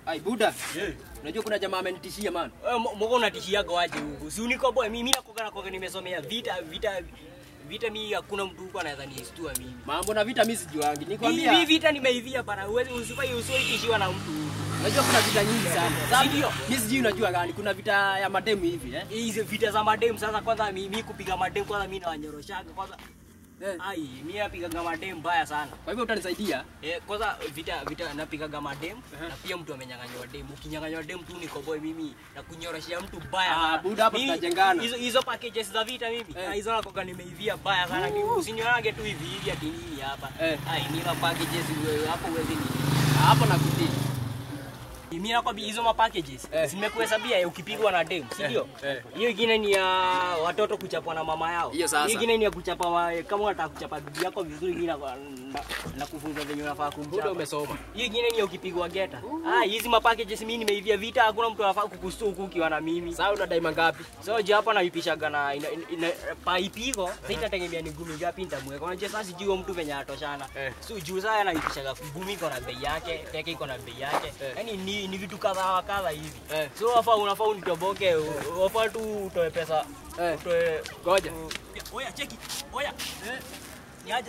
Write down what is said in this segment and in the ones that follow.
Ai buda. Unajua kuna jamaa amenitishia man. Wewe mbona unatishiaga waje huku? Si uniko boy, mimi nakoga nakoga nimesomea vita vita vita mimi hakuna mtu huko anaweza nistua mimi. Mambo na vita mimi sijuangi. Mimi Nikwambia. vita nimeivia bana. Uwezi usifai usitishiwa na mtu. Unajua kuna vita nyingi sana. Sasa Ndio. mimi sijui unajua gani. Kuna vita ya mademu hivi eh. Hizi vita za madem sasa kwanza mimi kupiga madem kwanza mimi nawanyoroshaga kwanza. Eh. Ai, mimi napigaga madem mbaya sana. Kwa hivyo utanisaidia. Eh, kwanza vita vita napigaga madem na pia mtu amenyang'anywa dem. Ukinyang'anywa dem tu niko boy mimi na kunyoroshia mtu mbaya Ah, sana. buda, hapa Mimi- tutajengana. Hizo hizo packages za vita mimi. Eh. Ah, hizo nakoga nimeivia mbaya sana. Usinyonage tu hivi hivi ati nini hapa. Eh. Ai, mimi ma packages wewe hapo uwezi ni. Hapo nakutii. Mimi nakwambia hizo ma packages Eh. zimekuhesabia ya ukipigwa na dem, si ndio? Eh. Hiyo ingine ni ya watoto kuchapwa na mama yao. Hiyo sasa. ingine ni ya kuchapa wa- kama unataka kuchapa bibi yako vizuri, mimi na, na, na kufunza venye unafaa Buda kumchapa. umesoma. Hiyo ingine ni ya ukipigwa geta. Ah, hizi ma packages mimi nimeivia vita, hakuna mtu anafaa kukustu huku ukiwa na mimi. Sasa una daima ngapi? So je hapa naipishaga na ina, ina, ina, paipigo sasa itategemea ni gumi ngapi nitamweka. Unajua sasa sijui huyo mtu venye atoshana. Eh. So juu sasa naipishaga gumi iko na bei yake, teke iko na bei yake. Eh. Yaani ni, ni vitu kadha wa kadha hivi. Eh. So wafaa unafaa unitoboke, u- wafaa tu utoe pesa. Eh. Utoe Ngoja. Oya cheki. Oya. Eh. Niaje?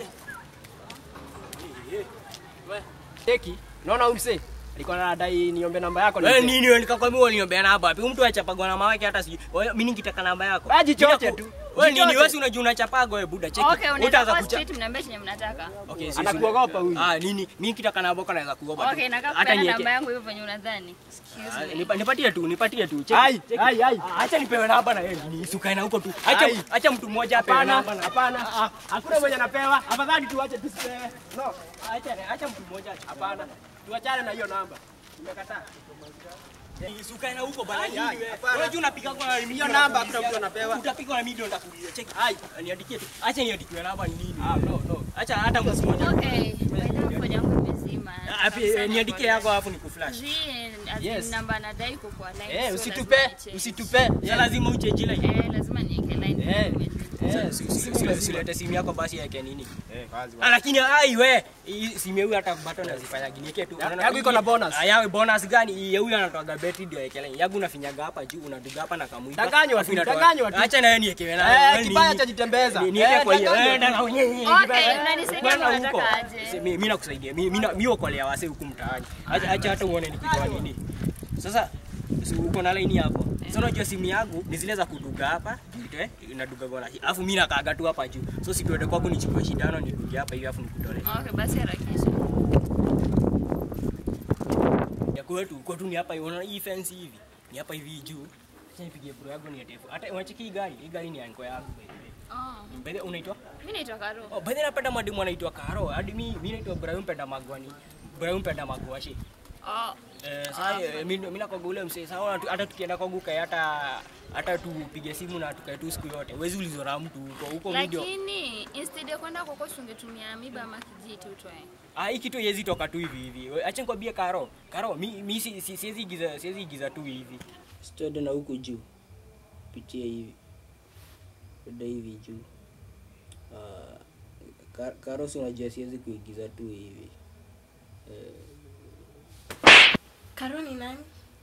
We. Teki. Unaona huyu msee? Alikuwa anadai niombe namba yako Wewe nimpe. nini wewe nikakwambia uliniambia namba wapi? Mtu achapagwa na mama yake hata sijui. Wewe mimi nikitaka namba yako. Wewe jichoche Nitaku- tu. Wewe nini Jichoche. wewe si unajua unachapagwa wewe buda cheki. Okay, unaweza Utaanza kuwa kucha- straight mniambie chenye mnataka. Okay, sisi- Anakuogopa huyu. Ah, nini? Mimi kitaka namba yako naweza kuogopa. tu. Okay, nakaa Hata kupeana nieke- namba yangu hivyo venye unadhani. Excuse Ah, me. nipa- Nipatie tu, nipatie tu. Cheki, Ai, cheki. ai, ai. Ah, Acha nipewe namba na yeye. Nisukae na huko tu. Acha Ai. acha mtu mmoja apewe Hapana, namba na hapana. Ah, Hakuna mwenye anapewa. Afadhali tuache tusipewe. No. acha acha mtu mmoja acha. Hapana. Tuachane na hiyo namba. Nimekataa. Nisukae na huko bana Ai, nini ai, wewe? hapana. Wewe juu unapiga kwa mimi. Hiyo namba hakuna mtu anapewa. Utapigwa na mimi ndio nitakuuliza. Cheki. Ai. Niandikie tu. Acha niandikiwe namba ni nini? Ah, no, no. Acha hata mtu mmoja. Okay, by the way, phone yangu imezima. Ah, pi- eh, Niandikie yako alafu nikuflash. Zi, as Yes. in namba nadai kukuwa line. Eh, so usitupe, lazima nichange. usitupe. Ya lazima uchange line. Eh, lazima niweke line. Eh. Eh, si- si- si- Usilete simu yako basi yake nini? Ah, lakini ai we hii simu huyu hata bato nazifanya ginieke tu. Ya- Unaona, yangu iko na hii- bonus. Ah, yawe bonus gani? Hii ya huyu anatoaga betri ndio yekele. Yangu unafinyaga hapa juu unaduga hapa na kamuiba. Danganywa Alafu tu, inatoa- danganywa tu. Acha na yeye niekewe na. Eh, kibaya cha jitembeza. Ni- niweke Eh, kwa hiyo. danganywa Eh, tu. danga unyenye. Okay, unanisaidia Kwenda ama huko. unataka aje? Si- mi- Mimi nakusaidia. Mimi mimi na- mimi okolea wase huku mtaani. Acha acha hata uone nikitoa nini. Sasa si uko na line hapo. Sasa unajua simu yangu ni zile za kuduga hapa, nitoe inaduga gola. Alafu mimi nakaaga tu hapa juu. So si tuende kwako nichukue shindano niduge hapa hivi alafu nikutolee. Okay, basi harakisha. Ya kwetu kwetu ni hapa hivi. Unaona hii fence hivi. Ni hapa hivi juu. Sasa nipigie bro yangu ni ndefu. Hata unacheki hii gari, hii gari ni yangu yangu by the way. Oh, By the way, unaitwa? mimi naitwa Karo. Oh, by the way napenda mwalimu anaitwa Karo. Hadi mimi mimi naitwa Ibrahim Penda Magwani. Ibrahim Penda Magwashi. Oh, Eh, sasa eh, mimi mimi nakoga ule msee. Sasa ona tu- hata tukienda kwa guka hata hata tupige simu na tukae tu siku yote. Huwezi ulizwa na mtu huko huko video. lakini instead ya kwenda kwako ungetumia miba ama kijiti utoe. Ah, hii kitu yezi toka tu hivi hivi. We, Acha nikwambie Karo. Karo, mi mi si, si, siwezi igiza siwezi igiza tu hivi. Stede na huku juu. Pitia hivi. Stede hivi juu. Ah, Karo si unajua siwezi kuigiza tu hivi. Karo ni nani?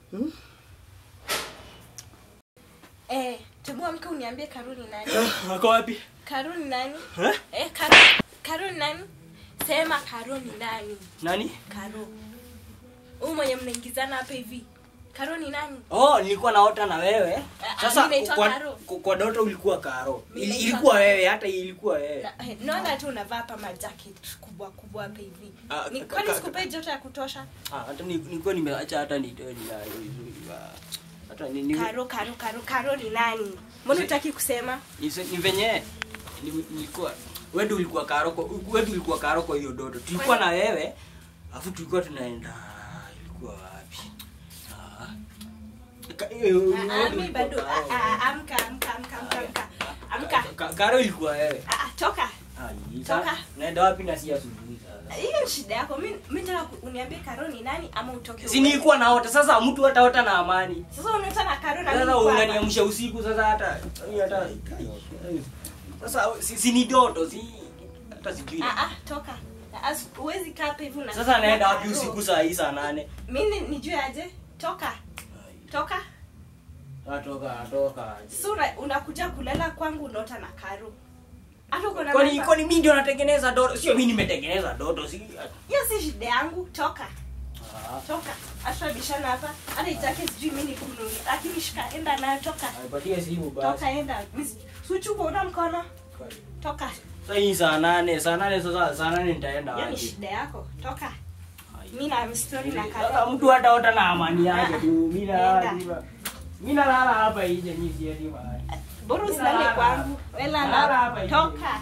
Eh, tebu amka uniambie Karo ni nani? Ako wapi? Karo ni nani? Eh? Eh, Karo, Karo ni nani? Sema Karo ni nani? Nani? Karo. Huyu mwenye mnaingizana hapa hivi. Karo ni nani? Oh, nilikuwa naota na wewe. Ah, Sasa mimi naitwa kwa, Karo. kwa, kwa ndoto ulikuwa Karo. Mimi Ili, naitwa ilikuwa Karo. wewe, hata hii ilikuwa wewe. Na- eh, Naona tu unavaa hapa majacket kubwa kubwa hapa hivi. Ah, Ni ka- kwani ka- sikupei joto ya kutosha? Ah, hata ni- nilikuwa nimeacha hata nitoe ninayo vizuri. Ah, Hata ni ni Karo, Karo, Karo, Karo ni nani? Mbona hutaki kusema? ni ni venye ni- nilikuwa wewe ndio ulikuwa Karo kwa wewe ndio ulikuwa Karo kwa hiyo dodo. Tulikuwa na wewe, afu tulikuwa tunaenda ilikuwa wapi? Ah. Ka- eh, wewe Ah, ndio ah, mimi ulikuwa bado Karo. ah, ah, amka, amka, amka, amka, amka. Amka. Ka- Karo ilikuwa wewe. Ah, ah, toka. Ai, Toka. sa- Naenda wapi na si asubuhi sasa? hiyo ni shida yako mi mi nataka ku- uniambie karo ni nani ama utoke Si uende. nilikuwa naota sasa mtu hataota na amani. sasa unaota na karo na mimi Sasa niko hapa. unaniamsha usiku sasa hata hata sasa si, si ni doto si hata sijui. ah ah toka ah as- huwezi kaa hapa hivi una- Sasa naenda wapi Karo. usiku saa hii saa nane? mimi nijue aje toka toka Atoka, atoka. sura unakuja kulala kwangu unaota na karo hata uko na Kwani namba- kwani mimi ndio natengeneza dodo? Sio mimi nimetengeneza dodo, si hiyo si shida yangu toka Ah. toka hata bishana hapa hata itake sijui mimi nikununulie lakini shika enda nayo toka Nipatie simu basi. toka enda suchuko una mkono toka Sasa hii saa nane, saa nane sasa saa nane nitaenda hiyo ni wapi? shida yako toka mimi na story na Sasa karo mtu hataota na amani yake tu. Mimi nalala Nenda. tu. Mimi nalala hapa nje mimi siendi mahali. bora usilale kwangu wela Nalala hapa na nje. toka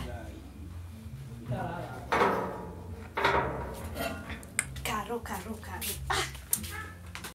Nalala. karo karo karo ah